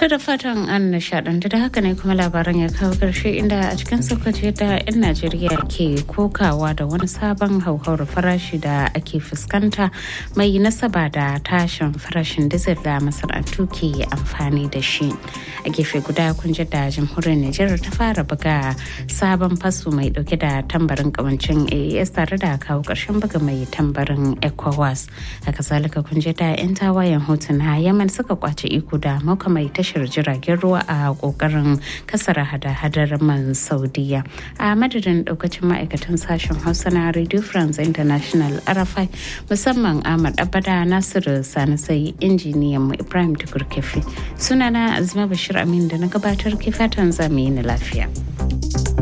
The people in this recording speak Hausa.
To da fatan an nishadantu da haka ne kuma labaran ya kawo karshe inda a cikin sokoto da 'yan Najeriya ke kokawa da wani sabon hauhawar farashi da ake fuskanta mai nasaba da tashin farashin dizil da masana'antu ke amfani da shi. A gefe guda kun ji da jamhuriyar Nijar ta fara buga sabon faso mai dauke da tambarin kawancin AES tare da kawo karshen buga mai tambarin ECOWAS. Haka zalika kun ji da 'yan tawayen hotuna Yaman suka kwace iko da mauka mai tashar jiragen ruwa a kokarin kasar hada-hadar man saudiya a madadin daukacin ma'aikatan sashen hausa na radio france international arafai musamman ahmad abada nasiru sani sai injiniyan mu ibrahim tukur kefi sunana azuma bashir amin da na gabatar ke fatan zamu yi na lafiya